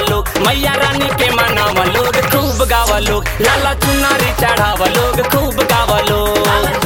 लोग मैया रानी के मनावा लोग खूब गावा लोग लाला चुनारी चढ़ावा लोग खूब गावा लोग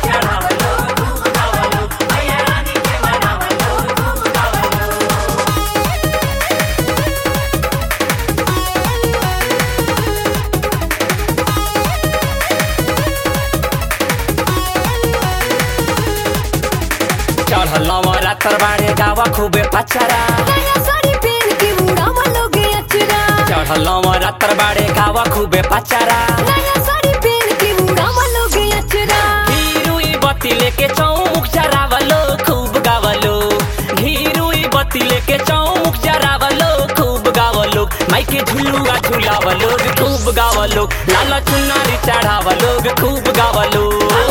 चढ़लवा रातर बाड़े गावा खूबे पचरा नया साड़ी पहन के उड़ावा लोगे अचरा चढ़लवा रातर बाड़े गावा खूबे पचरा नया साड़ी पहन के उड़ावा लोगे अचरा घीरुई बत्ती लेके चौमुख चरावलो खूब गावलो घीरुई बत्ती लेके चौमुख चरावलो खूब गावलो माइके झुलुआ झुलावलो खूब गावलो लाला चुनारी चढ़ावलो खूब गावलो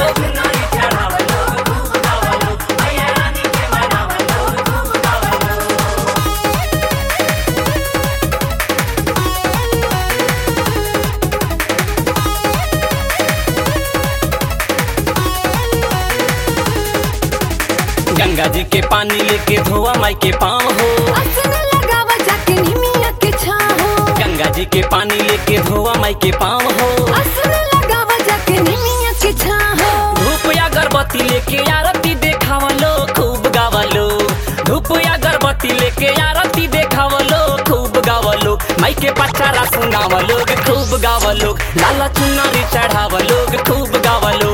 गंगा जी के पानी लेके धोआ माई के पाँव हो आसन लगावा जाके निमिया के छाहो गंगा जी के पानी लेके धोआ माई के पाँव हो आसन लगावा जाके निमिया के छाहो धूप या अगरबत्ती लेके आरती देखावलो खूब गावलो धूप या अगरबत्ती लेके आरती देखावलो खूब गावलो माई के पचारा सुनावलो खूब गावलो लाला चुनारी चढ़ावलो खूब गावलो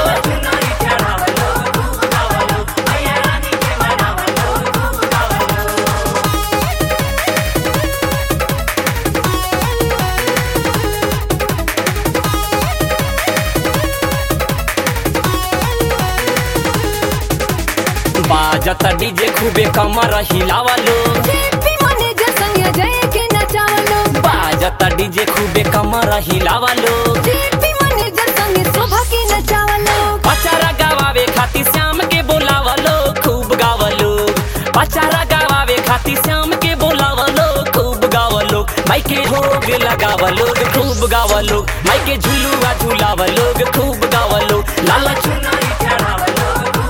बाजत डीजे खूबे कमर हिलावलो जेपी मैनेजर संग जय के नचावलो बाजत डीजे खूबे कमर हिलावलो जेपी मैनेजर संग शोभा के नचावलो पचारा गावावे खाती श्याम के बोलावलो खूब गावलो पचारा गावावे खाती श्याम के बोलावलो खूब गावलो माई के भोग लगावलो खूब गावलो माई के झुलुआ झुलावलो खूब गावलो लाला चुनारी चढ़ावलो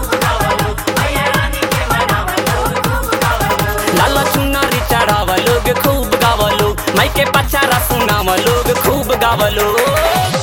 लाला चुनारी चढ़ावलो खूब गावलो माई के पचारा सुनावलो खूब गावलो